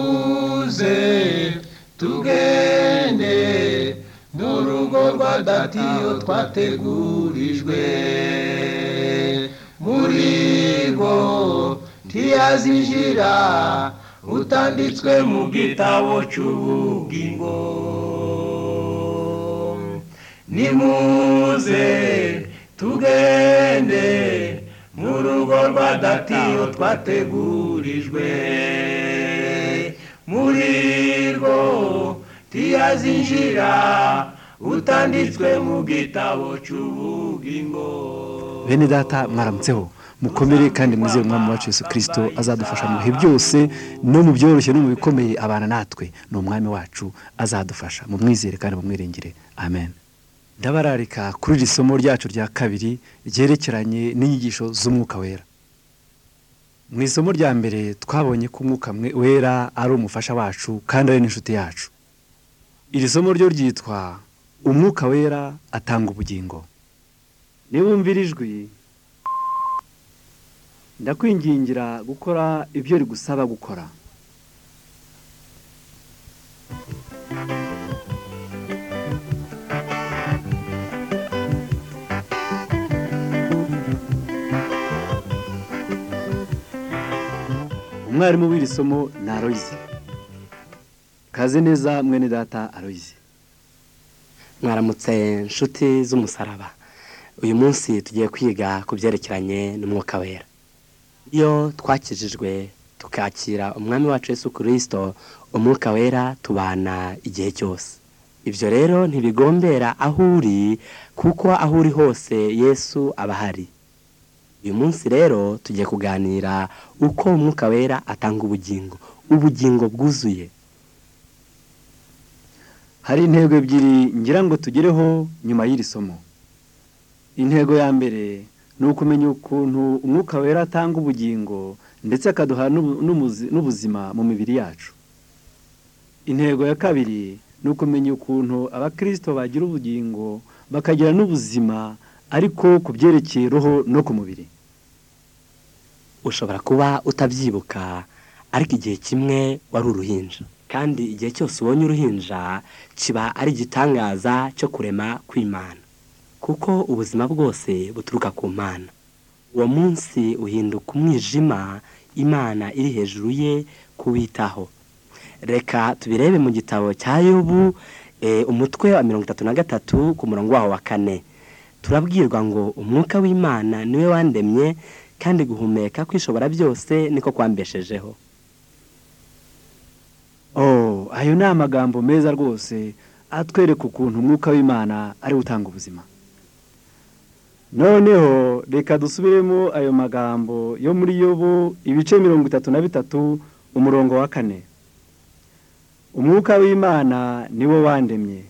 nimuze tugende n'urugo rwa datiyo twategurijwe muri rwo ntiyazinjira utanditswe mu gitabo cy'ubugingo nimuze tugende mu rugo rwa datiyo twategurijwe muri rwo ntiyazinjira utanditswe mu gitabo cy'ubugingo bene data mwaramutseho mukomere kandi mwizere umwami wacu Yesu kirisito azadufasha mu bihe byose no mu byoroshye no mu bikomeye abana natwe ni umwami wacu azadufasha mu mwizere kandi mu mwiringire amen ndabararika kuri iri somo ryacu rya kabiri ryerekeranye n'inyigisho z'umwuka wera mu isomo rya mbere twabonye ko umwuka wera ari umufasha wacu kandi ari n'inshuti yacu iri somo ryo ryitwa umwuka wera atanga ubugingo niwumvira ijwi ndakwingingira gukora ibyo rigusaba gukora umwarimu w'iri somo ni aroyizi kaze neza mwene data aroyizi mwaramutse inshuti z'umusaraba uyu munsi tugiye kwiga ku byerekeranye n'umwuka wera iyo twakijijwe tukakira umwami wacu Yesu kirisito umwuka wera tubana igihe cyose ibyo rero ntibigombera aho uri kuko aho uri hose yesu aba ahari uyu munsi rero tugiye kuganira uko umwuka wera atanga ubugingo ubugingo bwuzuye hari intego ebyiri ngira ngo tugereho nyuma y'iri somo intego ya mbere ni ukumenya ukuntu umwuka wera atanga ubugingo ndetse akaduha n'ubuzima mu mibiri yacu intego ya kabiri ni ukumenya ukuntu abakirisito bagira ubugingo bakagira n'ubuzima ariko ku byerekeye roho no ku mubiri ushobora kuba utabyibuka ariko igihe kimwe wari uruhinja kandi igihe cyose ubonye uruhinja kiba ari igitangaza cyo kurema kw'imana kuko ubuzima bwose buturuka ku mana uwo munsi uhinduka umwijima imana iri hejuru ye kuwitaho reka tubirebe mu gitabo cya yobu umutwe wa mirongo itatu na gatatu ku murongo waho wa kane turabwirwa ngo umwuka w'imana niwe wandemye kandi guhumeka kwishobora byose niko kwambeshejeho ayo ni amagambo meza rwose atwereka ukuntu umwuka w'imana ariwe utanga ubuzima noneho reka dusubiremo ayo magambo yo muri yobu ibice mirongo itatu na bitatu umurongo wa kane umwuka w'imana niwo wandemye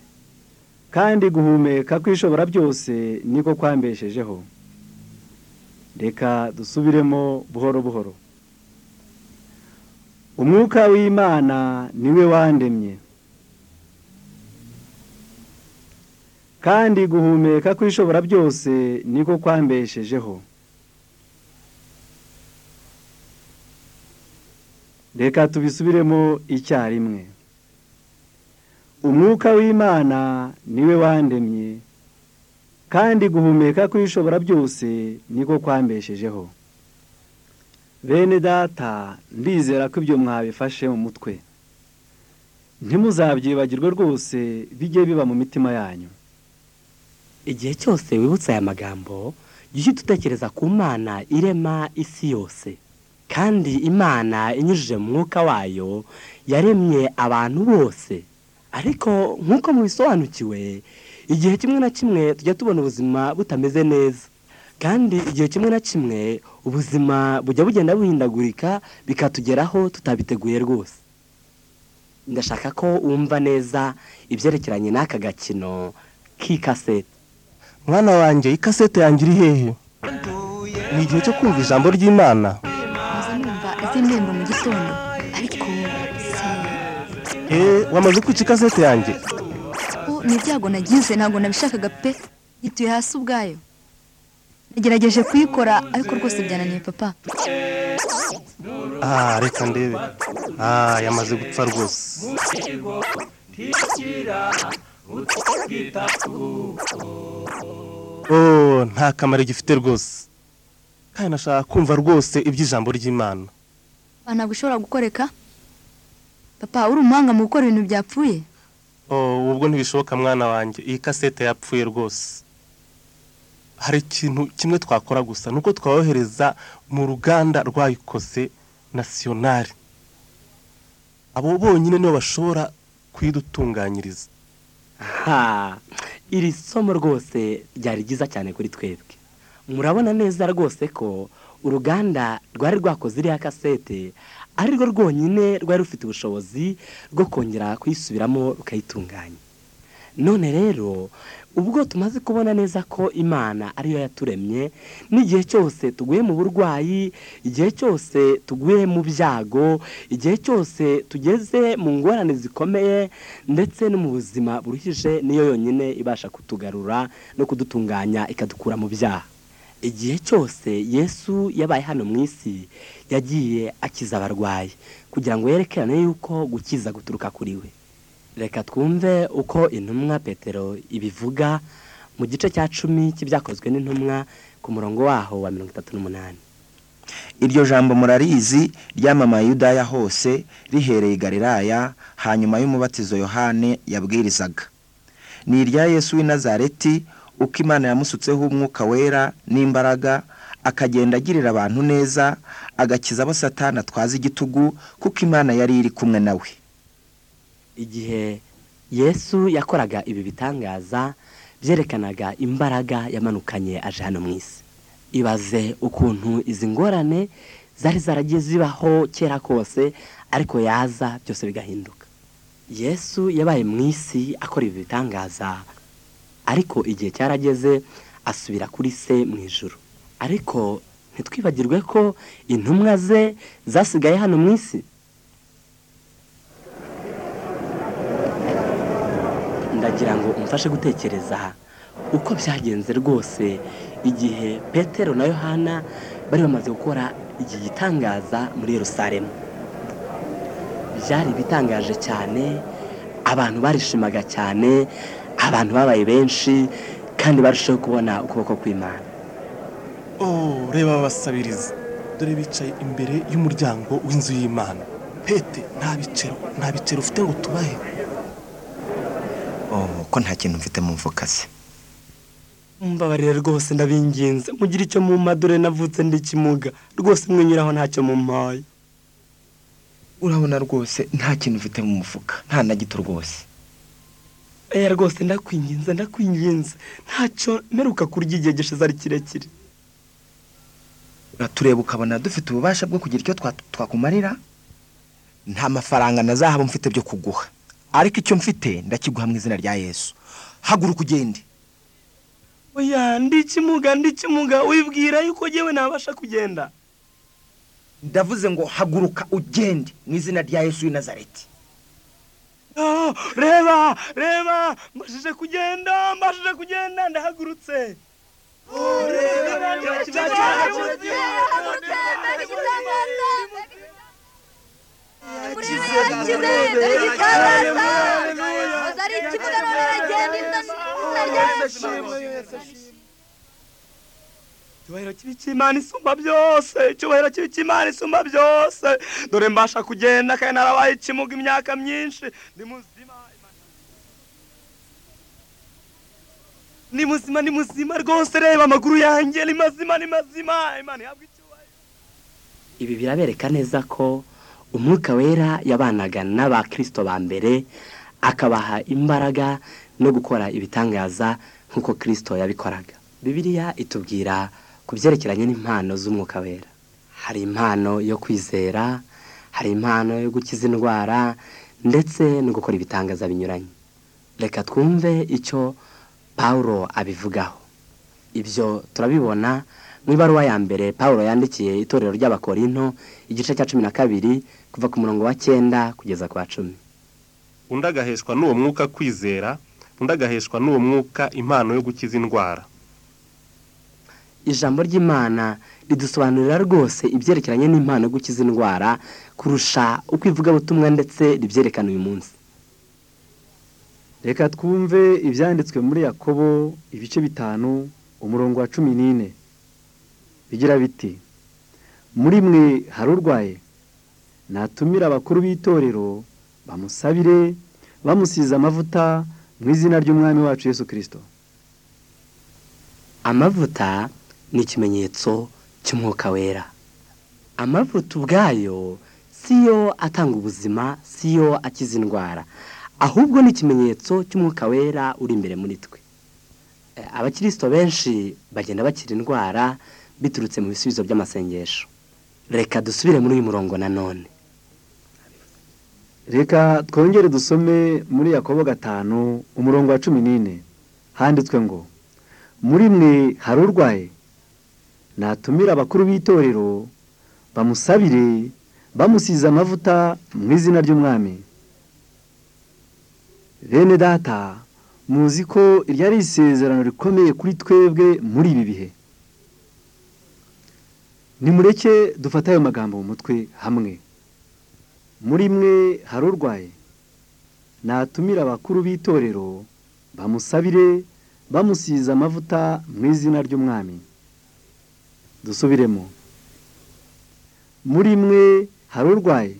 kandi guhumeka kwishobora byose niko kwambeshejeho reka dusubiremo buhoro buhoro umwuka w'imana niwe wandemye kandi guhumeka kwishobora byose niko kwambeshejeho reka tubisubiremo icyarimwe umwuka w'imana niwe wandemye kandi guhumeka kwishobora byose niko kwambeshejeho bene data ndizera ko ibyo mwabifashe mu mutwe ntimuzabyibagirwe rwose bijye biba mu mitima yanyu igihe cyose wibutse aya magambo jya utekereza ku mana irema isi yose kandi imana inyujije mu mwuka wayo yaremye abantu bose ariko nk'uko mubisobanukiwe igihe kimwe na kimwe tujya tubona ubuzima butameze neza kandi igihe kimwe na kimwe ubuzima bujya bugenda buhindagurika bikatugeraho tutabiteguye rwose ndashaka ko wumva neza ibyerekeranye n'aka gakino k'ikasete mwana wanjye ikasete yanjye iri hehe ni igihe cyo kumva ijambo ry'imana numva iz'intembo mu gitondo ariko se eee wamaze kwica ikasete yanjye ni ibyago nagize ntabwo nabishakaga pe yituye hasi ubwayo nagerageje kuyikora ariko rwose byananiye papa aha reka ndebe Ah, yamaze gupfa rwose oh nta kamaro gifite rwose kandi nashaka kumva rwose iby'ijambo ry'imana papa ntabwo ushobora gukoreka papa uri umuhanga mu gukora ibintu byapfuye oh ubwo ntibishoboka mwana wanjye iyi kasete yapfuye rwose hari ikintu kimwe twakora gusa ni uko twayohereza mu ruganda rwayikoze nasiyonari abo bonyine nibo bashobora kuyidutunganyiriza Ha, iri somo rwose ryari ryiza cyane kuri twebwe murabona neza rwose ko uruganda rwari rwakoze iriya kasete ari rwo rwonyine rwari rufite ubushobozi bwo kongera kuyisubiramo rukayitunganya none rero ubwo tumaze kubona neza ko imana ariyo yaturemye n'igihe cyose tuguye mu burwayi igihe cyose tuguye mu byago igihe cyose tugeze mu ngorane zikomeye ndetse no mu buzima buruhije niyo yonyine ibasha kutugarura no kudutunganya ikadukura mu byaha igihe cyose yesu yabaye hano mu isi yagiye akiza abarwayi kugira ngo yerekerane yuko gukiza guturuka kuri we reka twumve uko intumwa petero ibivuga mu gice cya cumi cy'ibyakozwe n'intumwa ku murongo waho wa mirongo itatu n'umunani iryo jambo murarizi ryamamaye Yudaya hose rihereye i Galilaya hanyuma y'umubatizo yohane yabwirizaga ni irya yesu w'i Nazareti uko imana yamusutseho umwuka wera n'imbaraga akagenda agirira abantu neza agakiza abo satana atwaza igitugu kuko imana yari iri kumwe nawe igihe yesu yakoraga ibi bitangaza byerekanaga imbaraga yamanukanye aje hano mu isi ibaze ukuntu izi ngorane zari zaragiye zibaho kera kose ariko yaza byose bigahinduka yesu yabaye mu isi akora ibi bitangaza ariko igihe cyarageze asubira kuri se mu ijoro ariko ntitwibagirwe ko intumwa ze zasigaye hano mu isi ndagira ngo umfashe gutekereza uko byagenze rwose igihe petero na yohana bari bamaze gukora iki gitangaza muri Yerusalemu byari bitangaje cyane abantu barishimaga cyane abantu babaye benshi kandi barushaho kubona ukuboko kw'imana oh reba babasabiriza dore bicaye imbere y'umuryango w'inzu y'imana pete nta bicero nta bicero ufite ngo tubahe oh ko nta kintu mfite mu mfuka se mbabarira rwose ndabinginze mugire icyo mu madure navutse ndi kimuga rwose mwinyuraho ntacyo mumpaye urabona rwose nta kintu mfite mu mufuka nta na gito rwose eya rwose ndakwinginze ndakwinginze ntacyo mperuka kurya igihe gishize ari kirekire tureba ukabona dufite ububasha bwo kugira icyo twakumarira nta mafaranga na zahabu mfite byo kuguha ariko icyo mfite ndakiguha mu izina rya yesu haguruka ugende oya ndi kimuga ndi kimuga wibwira yuko ngewe nabasha kugenda ndavuze ngo haguruka ugende mu izina rya yesu w'i nazareti Ah, reba reba mbashije kugenda mbashije kugenda ndahagurutse icyubahiro kibi cy'imana isumba byose icyubahiro kibi cy'imana isumba byose dore mbasha kugenda kandi narabaye ikimuga imyaka myinshi ndi muzima ni muzima ni muzima rwose reba amaguru yanjye ni mazima ni mazima imana ihabwa icyubahiro ibi birabereka neza ko umwuka wera yabanaga n'abakirisito ba mbere akabaha imbaraga no gukora ibitangaza nk'uko kirisito yabikoraga bibiliya itubwira ku byerekeranye n'impano z'umwuka wera hari impano yo kwizera hari impano yo gukiza indwara ndetse no gukora ibitangaza binyuranye reka twumve icyo paul abivugaho ibyo turabibona mu ibaruwa ya mbere paul yandikiye itorero ry'abakorinto igice cya cumi na kabiri kuva ku murongo wa cyenda kugeza ku wa cumi undi agaheshwa n'uwo mwuka kwizera undi agaheshwa n'uwo mwuka impano yo gukiza indwara ijambo ry'imana ridusobanurira rwose ibyerekeranye n'impano yo gukiza indwara kurusha uko ivugabutumwa ndetse ribyerekana uyu munsi reka twumve ibyanditswe muri yakobo ibice bitanu umurongo wa cumi n'ine bigira biti muri mwe hari urwaye natumire abakuru b'itorero bamusabire bamusize amavuta mu izina ry'umwami wacu Yesu kirisito amavuta ni ikimenyetso cy'umwuka wera amavuta ubwayo si yo atanga ubuzima si yo akiza indwara ahubwo ni ikimenyetso cy'umwuka wera uri imbere muri twe Eh, abakirisito benshi bagenda bakira indwara biturutse mu bisubizo by'amasengesho reka dusubire muri uyu murongo nanone reka twongere dusome muri yakobo gatanu umurongo wa cumi n'ine handitswe ngo muri mwe hari urwaye natumire abakuru b'itorero bamusabire bamusize amavuta mu izina ry'umwami bene data muzi ko iryo ari isezerano rikomeye kuri twebwe muri ibi bihe nimureke dufate ayo magambo mu mutwe hamwe muri mwe hari urwaye natumire abakuru b'itorero bamusabire bamusize amavuta mu izina ry'umwami dusubiremo muri mwe hari urwaye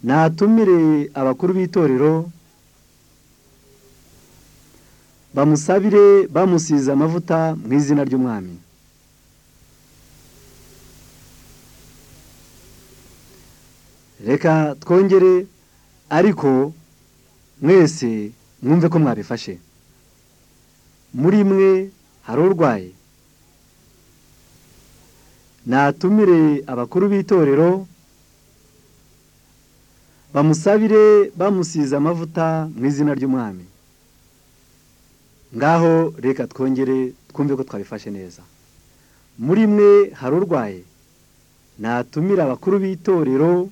natumire abakuru b'itorero bamusabire bamusize amavuta mu izina ry'umwami reka twongere ariko mwese mwumve ko mwabifashe muri mwe hari urwaye natumire abakuru b'itorero bamusabire bamusize amavuta mu izina ry'umwami ngaho reka twongere twumve ko twabifashe neza muri mwe hari urwaye natumire abakuru b'itorero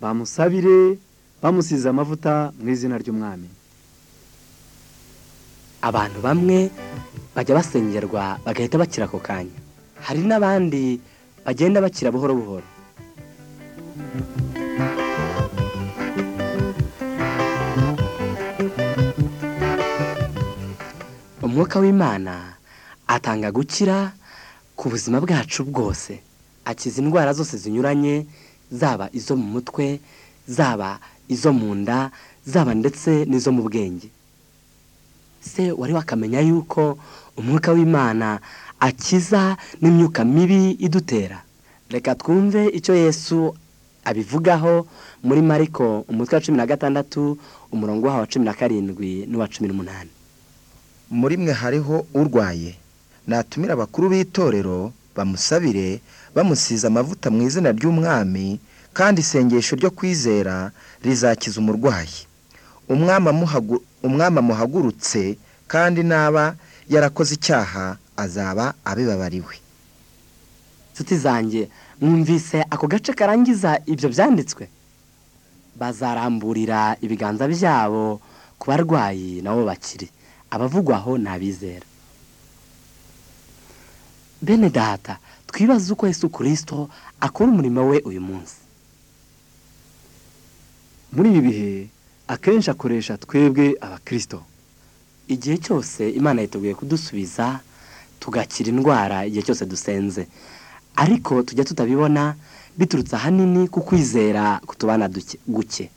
bamusabire bamusize amavuta mu izina ry'umwami abantu bamwe bajya basengerwa bagahita bakira ako kanya hari n'abandi bagenda bakira buhoro buhoro umwuka w'imana atanga gukira ku buzima bwacu bwose akiza indwara zose zinyuranye zaba izo mu mutwe zaba izo mu nda zaba ndetse n'izo mu bwenge se wari wakamenya yuko umwuka w'imana akiza n'imyuka mibi idutera reka twumve icyo yesu abivugaho muri mariko umutwe wa cumi na gatandatu umurongo waho wa cumi na karindwi n'uwa cumi n'umunani muri mwe hariho urwaye natumire abakuru b'itorero bamusabire bamusize amavuta mu izina ry'umwami kandi isengesho ryo kwizera rizakiza umurwayi umwami amuhagu- umwami amuhagurutse kandi naba yarakoze icyaha azaba abibabariwe nshuti zanjye mwumvise ako gace karangiza ibyo byanditswe bazaramburira ibiganza byabo ku barwayi nabo bakiri abavugwaho ni abizera bene data twibaze uko yesu kirisito akora umurimo we uyu munsi muri ibi bihe akenshi akoresha twebwe abakirisito igihe cyose imana yiteguye kudusubiza tugakira indwara igihe cyose dusenze ariko tujya tutabibona biturutse ahanini ku kwizera kutubana duke- guke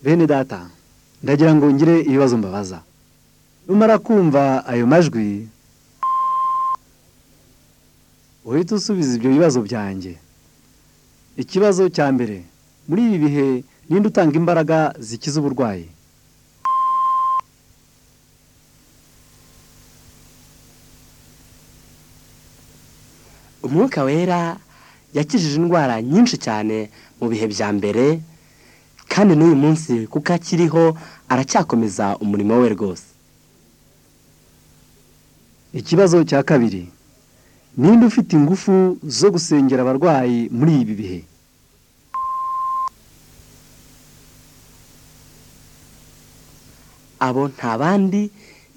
bene data ndagira ngo ngire ibibazo mbabaza numara kumva ayo majwi uhita usubiza ibyo bibazo byanjye ikibazo cya mbere muri ibi bihe ninde utanga imbaraga zikiza uburwayi umwuka wera yakijije indwara nyinshi cyane mu bihe bya mbere kandi n'uyu munsi kuko akiriho aracyakomeza umurimo we rwose ikibazo cya kabiri ninde ufite ingufu zo gusengera abarwayi muri ibi bihe abo nta bandi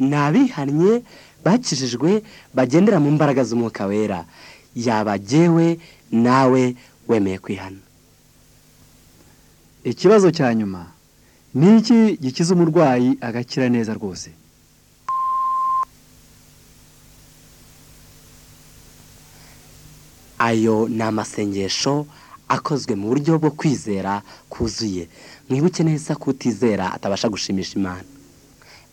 ni abihannye bakijijwe bagendera mu mbaraga z'umwuka wera yabagewe nawe wemeye kwihana ikibazo cya nyuma ni iki gikiza umurwayi agakira neza rwose ayo ni amasengesho akozwe mu buryo bwo kwizera kuzuye mwibuke neza ko utizera atabasha gushimisha imana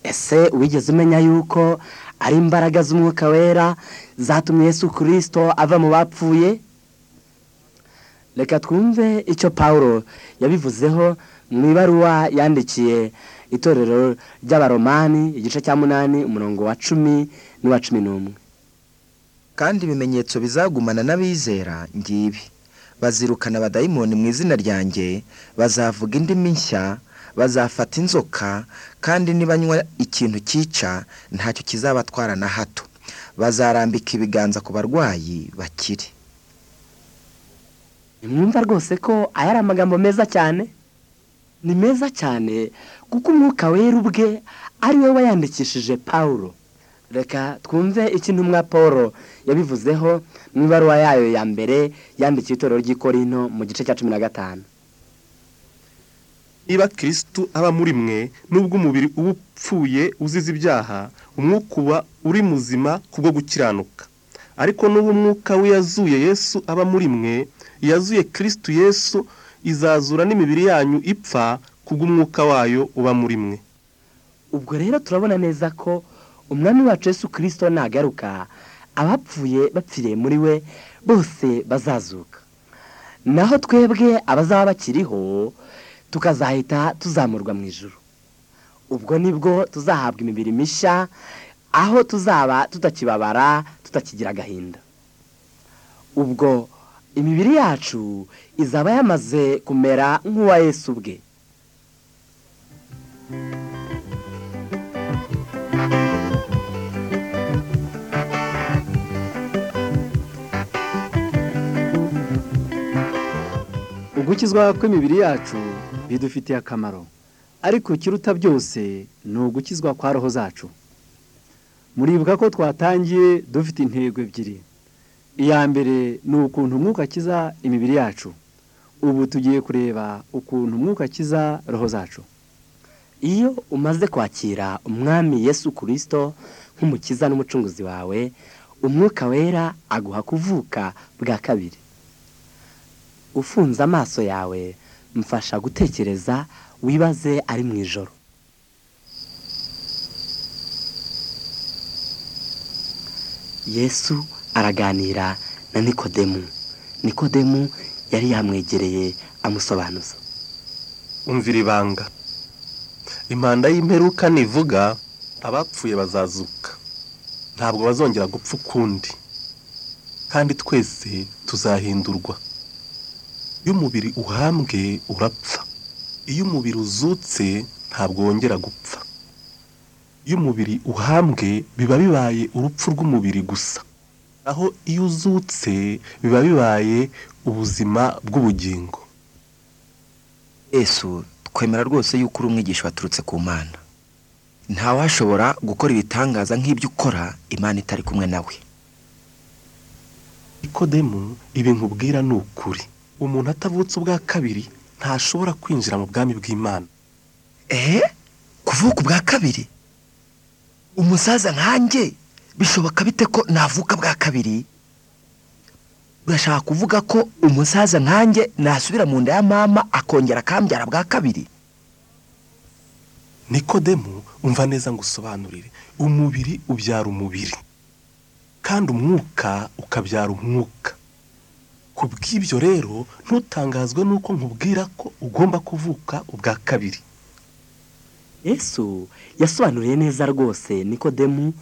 ese wigeze umenya yuko ari imbaraga z'umwuka wera zatumye yesu kirisito ava mu bapfuye reka twumve icyo paul yabivuzeho mu ibaruwa yandikiye itorero ry'abaromani igice cya munani umurongo wa cumi n'uwa cumi n'umwe kandi ibimenyetso bizagumana n'abizera ngibi bazirukana abadayimoni mu izina ryanjye bazavuga indimi nshya bazafata inzoka kandi nibanywa ikintu cyica ntacyo kizabatwara na hato bazarambika ibiganza ku barwayi bakire mwumva rwose ko aya ari amagambo meza cyane ni meza cyane kuko umwuka wera ubwe ari we wayandikishije paul reka twumve iki ntumwa paul yabivuzeho mu ibaruwa yayo ya mbere yandikiye itorero ry'ikorino mu gice cya cumi na gatanu niba kirisitu aba muri mwe nubwo umubiri uba upfuye uzize ibyaha umwuka uba uri muzima kubwo gukiranuka ariko n'ubu umwuka w'iyazuye yesu aba muri mwe yazuye kirisitu yesu izazura n'imibiri yanyu ipfa kubw'umwuka wayo uba muri mwe ubwo rero turabona neza ko umwami wacu Yesu kirisito nagaruka abapfuye bapfiriye muri we bose bazazuka naho twebwe abazaba bakiriho tukazahita tuzamurwa mu ijoro ubwo nibwo tuzahabwa imibiri mishya aho tuzaba tutakibabara tutakigira agahinda ubwo imibiri yacu izaba yamaze kumera nk'uwa Yesu ubwe ugukizwa kw'imibiri yacu bidufitiye akamaro ariko ikiruta byose ni ugukizwa kwa roho zacu muribuka ko twatangiye dufite intego ebyiri iya mbere ni ukuntu umwuka akiza imibiri yacu ubu tugiye kureba ukuntu umwuka akiza roho zacu iyo umaze kwakira umwami yesu kirisito nk'umukiza n'umucunguzi wawe umwuka wera aguha kuvuka bwa kabiri ufunze amaso yawe mfasha gutekereza wibaze ari mu ijoro yesu araganira na nikodemu nikodemu yari yamwegereye amusobanuza umvira ibanga impanda y'imperuka nivuga abapfuye bazazuka ntabwo bazongera gupfa ukundi kandi twese tuzahindurwa iyo umubiri uhambwe urapfa iyo umubiri uzutse ntabwo wongera gupfa iyo umubiri uhambwe biba bibaye urupfu rw'umubiri gusa aho iyo uzutse biba bibaye ubuzima bw'ubugingo yesu twemera rwose yuko uri umwigisha waturutse ku mana ntawashobora gukora ibitangaza nk'ibyo ukora imana itari kumwe nawe ikodemu ibi nkubwira ni ukuri umuntu atavutse ubwa kabiri ntashobora kwinjira mu bwami bw'imana ehe kuvuka ubwa kabiri umusaza nkanjye bishoboka bite ko navuka bwa kabiri urashaka kuvuga ko umusaza nkanjye nasubira mu nda ya mama akongera akambyara bwa kabiri nikodemu umva neza ngo usobanurire umubiri ubyara umubiri kandi umwuka ukabyara umwuka ku bw'ibyo rero ntutangazwe n'uko nkubwira ko ugomba kuvuka ubwa kabiri yesu yasobanuriye neza rwose nikodemu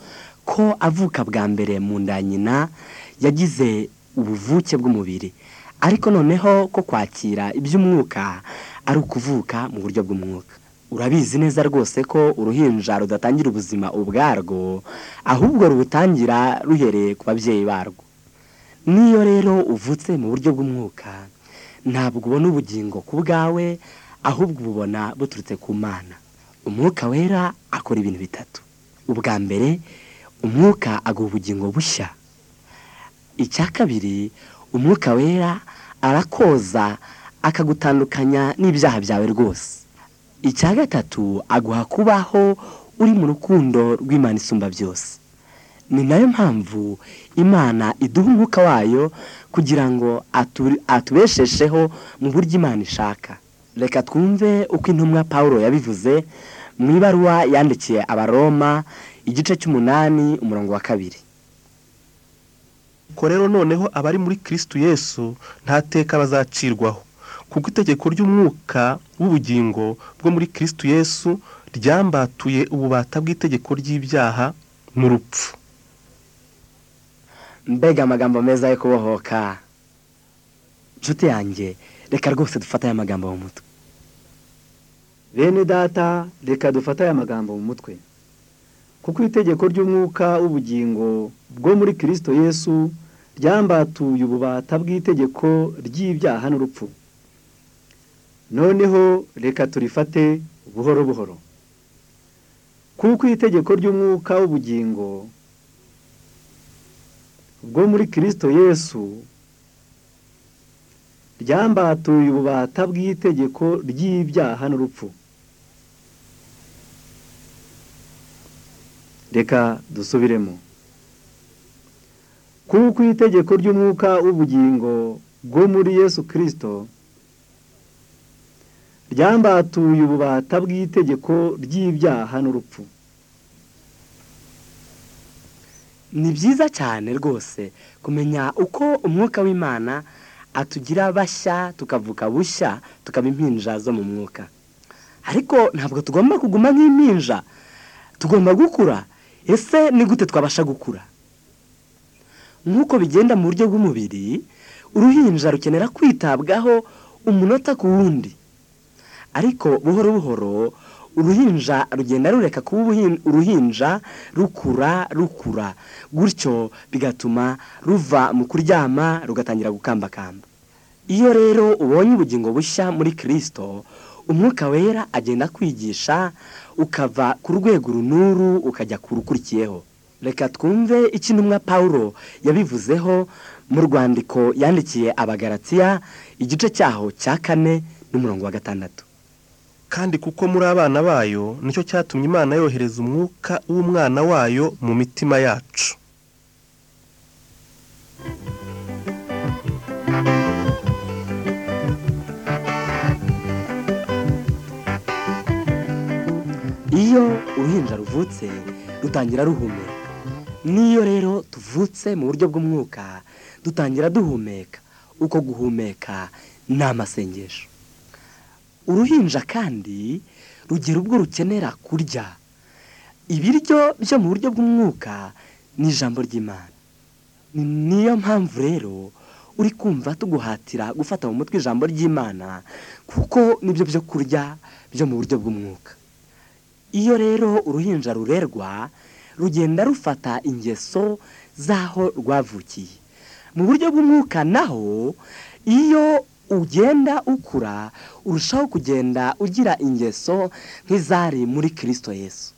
ko avuka bwa mbere mu nda ya nyina yagize ubuvuke bw'umubiri ariko noneho ko kwakira iby'umwuka ari ukuvuka mu buryo bw'umwuka urabizi neza rwose ko uruhinja rudatangira ubuzima ubwarwo ahubwo rubutangira ruhereye ku babyeyi barwo niyo rero uvutse mu buryo bw'umwuka ntabwo ubona ubugingo ku bwawe ahubwo ububona buturutse ku mana umwuka wera akora ibintu bitatu ubwa mbere umwuka aguha ubugingo bushya icya kabiri umwuka wera arakoza akagutandukanya n'ibyaha byawe rwose icya gatatu aguha kubaho uri mu rukundo rw'imana isumba byose ni nayo mpamvu imana iduha umwuka wayo kugira ngo atubeshesheho mu buryo imana ishaka reka twumve uko intumwa paul yabivuze mu ibaruwa yandikiye abaroma igice cy'umunani umurongo wa kabiri ko rero noneho abari muri kirisitu yesu nta teka bazacirwaho kuko itegeko ry'umwuka w'ubugingo bwo muri kirisitu yesu ryambatuye ububata bw'itegeko ry'ibyaha n'urupfu mbega amagambo meza yo kubohoka inshuti yanjye reka rwose dufate aya magambo mu mutwe bene data reka dufate aya magambo mu mutwe kuko itegeko ry'umwuka w'ubugingo bwo muri kirisito yesu ryambatuye ububata bw'itegeko ry'ibyaha n'urupfu noneho reka turifate buhoro buhoro kuko itegeko ry'umwuka w'ubugingo bwo muri kirisito yesu ryambatuye ububata bw'itegeko ry'ibyaha n'urupfu reka dusubiremo kuko itegeko ry'umwuka w'ubugingo bwo muri yesu kirisito ryambatuye ububata bw'itegeko ry'ibyaha n'urupfu ni byiza cyane rwose kumenya uko umwuka w'imana atugira bashya tukavuka bushya tukaba impinja zo mu mwuka ariko ntabwo tugomba kuguma nk'impinja tugomba gukura ese ni gute twabasha gukura nk'uko bigenda mu buryo bw'umubiri uruhinja rukenera kwitabwaho umunota ku wundi ariko buhoro buhoro uruhinja rugenda rureka kuba uruhinja rukura rukura gutyo bigatuma ruva mu kuryama rugatangira gukambakamba iyo rero ubonye ubugingo bushya muri kirisito umwuka wera agenda kwigisha ukava ku rwego runuru ukajya ku rukurikiyeho reka twumve icyo intumwa paul yabivuzeho mu rwandiko yandikiye abagaratiya igice cyaho cya kane n'umurongo wa gatandatu kandi kuko muri abana bayo nicyo cyatumye imana yohereza umwuka w'umwana wayo mu mitima yacu iyo uruhinja ruvutse rutangira ruhumeka n'iyo rero tuvutse mu buryo bw'umwuka dutangira duhumeka uko guhumeka ni amasengesho uruhinja kandi rugira ubwo rukenera kurya ibiryo byo mu buryo bw'umwuka ni ijambo ry'imana niyo mpamvu rero uri kumva tuguhatira gufata mu mutwe ijambo ry'imana kuko nibyo byo kurya byo mu buryo bw'umwuka iyo rero uruhinja rurerwa rugenda rufata ingeso z'aho rwavukiye mu buryo bw'umwuka naho iyo ugenda ukura urushaho kugenda ugira ingeso nk'izari muri kirisito Yesu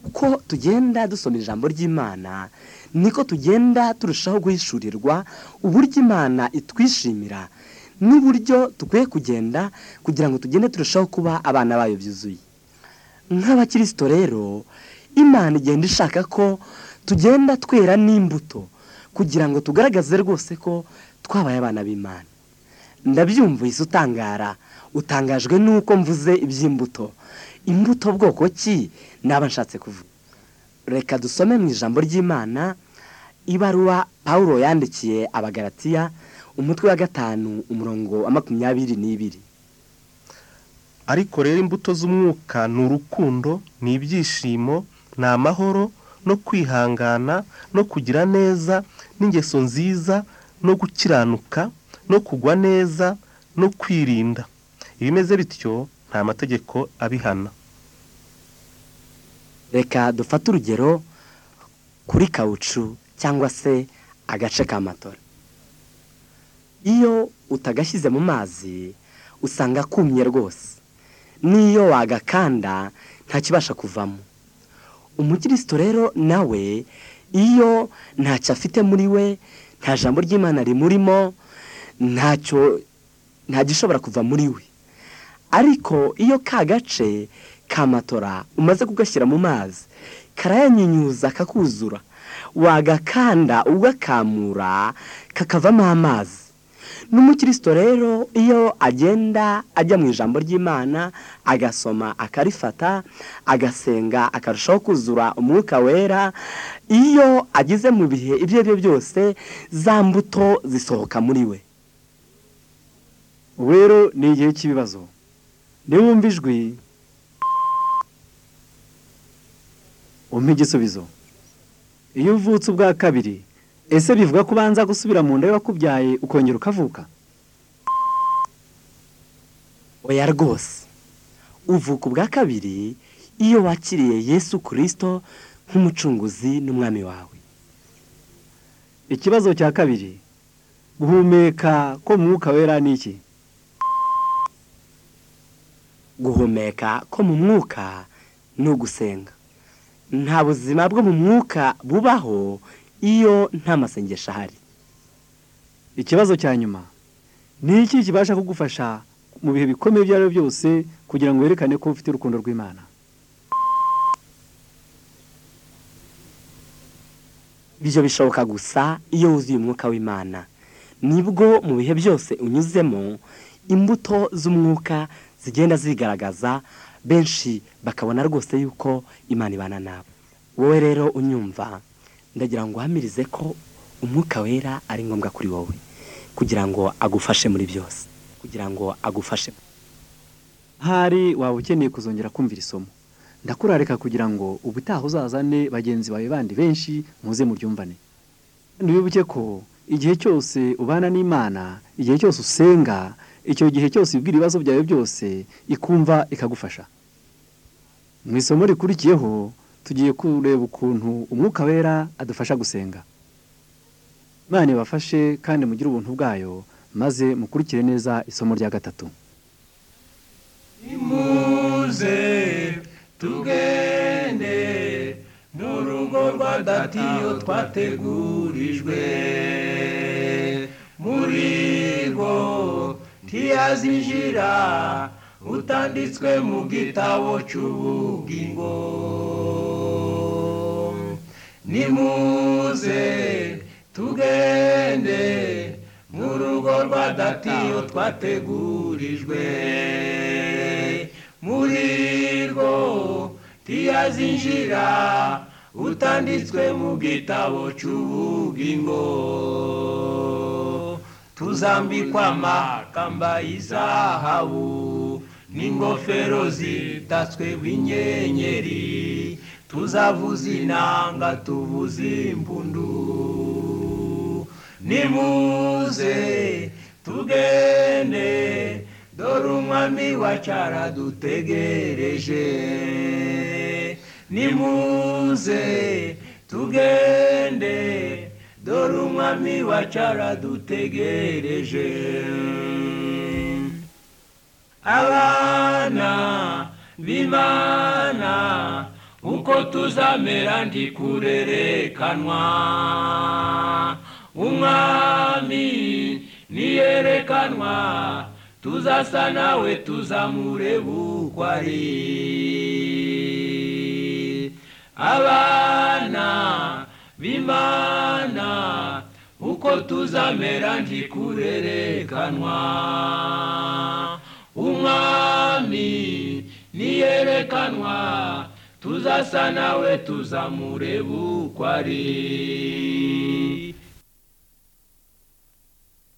uko tugenda dusoma ijambo ry'imana niko tugenda turushaho guhishurirwa uburyo imana itwishimira n'uburyo dukwiye kugenda kugira ngo tugende turushaho kuba abana bayo byuzuye nk'abakirisito rero imana igenda ishaka ko tugenda twera n'imbuto kugira ngo tugaragaze rwose ko twabaye abana b'imana ndabyumvise utangara utangajwe n'uko mvuze iby'imbuto imbuto bwoko ki naba nshatse kuvuga reka dusome mu ijambo ry'imana ibaruwa paul yandikiye abagaratiya umutwe wa gatanu umurongo wa makumyabiri n'ibiri ariko rero imbuto z'umwuka ni urukundo ni ibyishimo ni amahoro no kwihangana no kugira neza n'ingeso nziza no gukiranuka no kugwa neza no kwirinda ibimeze bityo nta mategeko abihana reka dufate urugero kuri kawucu cyangwa se agace ka matora iyo utagashyize mu mazi usanga kumye rwose n'iyo wagakanda ntakibasha kuvamo umukristo rero nawe iyo ntacyo afite muri we nta jambo ry'imana rimurimo ntacyo nta gishobora kuva muri we ariko iyo ka gace ka matora umaze kugashyira mu mazi karayanyinyuza kakuzura wagakanda ugakamura kakavamo amazi n'umukristo rero iyo agenda ajya mu ijambo ry'imana agasoma akarifata agasenga akarushaho kuzura umwuka wera iyo ageze mu bihe ibyo ari byo byose za mbuto zisohoka muri we ubu rero ni igihe cy'ibibazo niwumva ijwi umpe igisubizo iyo uvutse ubwa kabiri ese bivuga ko ubanza gusubira mu nda y'uwakubyaye ukongera ukavuka oya rwose uvuka ubwa kabiri iyo wakiriye yesu kirisito nk'umucunguzi n'umwami wawe ikibazo cya kabiri guhumeka ko mu mwuka wera ni iki guhumeka ko mu mwuka ni ugusenga nta buzima bwo mu mwuka bubaho iyo nta masengesho ahari ikibazo cya nyuma ni iki kibasha kugufasha mu bihe bikomeye ibyo ari byo byose kugira ngo werekane ko ufite urukundo rw'imana ibyo bishoboka gusa iyo wuzuye umwuka w'imana nibwo mu bihe byose unyuzemo imbuto z'umwuka zigenda zigaragaza benshi bakabona rwose yuko imana ibana nabo wowe rero unyumva ndagira ngo uhamirize ko umwuka wera ari ngombwa kuri wowe kugira ngo agufashe muri byose kugira ngo agufashe hari waba ukeneye kuzongera kumvira isomo ndakurarika kugira ngo ubutaha uzazane bagenzi bawe bandi benshi muze muryumvane kandi wibuke ko igihe cyose ubana n'imana igihe cyose usenga icyo gihe cyose ibwira ibibazo byawe byose ikumva ikagufasha mu isomo rikurikiyeho tugiye kureba ukuntu umwuka wera adufasha gusenga imana ibafashe kandi mugire ubuntu bwayo maze mukurikire neza isomo rya gatatu imuze tugende n'urugo rwa datiyo twategurijwe muri rwo ntiyazinjira utanditswe mu gitabo cy'ubugingo nimuze tugende mu rugo rwa datiyo twategurijwe muri rwo ntiyazinjira utanditswe mu gitabo cy'ubugingo tuzambikwa amakamba y'izahabu n'ingofero zitatswe bw'inyenyeri tuzavuza inanga tuvuza impundu nimuze tugende dore umwami wa cyara dutegereje nimuze tugende dore umwami wa cyara dutegereje abana b'imana uko tuzamera ntikurerekanwa umwami niyerekanwa tuzasa nawe tuzamureba uko ari abana b'imana uko tuzamera ntikurerekanwa umwami niyerekanwa tuzasa nawe tuzamureba uko ari